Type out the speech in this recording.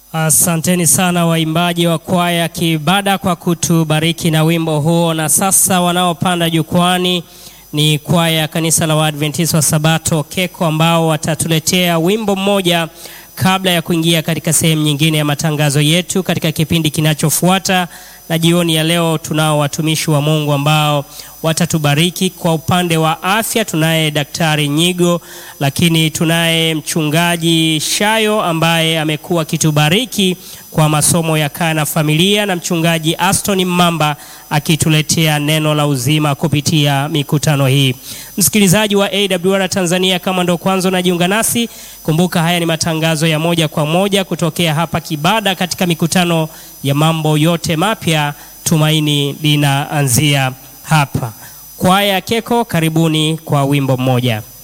Asanteni sana waimbaji wa kwaya Kibada kwa kutubariki na wimbo huo. Na sasa wanaopanda jukwani ni kwaya ya kanisa la Waadventista wa Sabato Keko, ambao watatuletea wimbo mmoja kabla ya kuingia katika sehemu nyingine ya matangazo yetu katika kipindi kinachofuata. Na jioni ya leo tunao watumishi wa Mungu ambao watatubariki. Kwa upande wa afya tunaye Daktari Nyigo, lakini tunaye mchungaji Shayo ambaye amekuwa akitubariki kwa masomo ya kaa na familia, na mchungaji Aston Mamba akituletea neno la uzima kupitia mikutano hii. Msikilizaji wa AWR Tanzania, kama ndo kwanza unajiunga nasi, kumbuka haya ni matangazo ya moja kwa moja kutokea hapa Kibada katika mikutano ya mambo yote mapya. Tumaini linaanzia hapa. Kwaya Keko, karibuni kwa wimbo mmoja.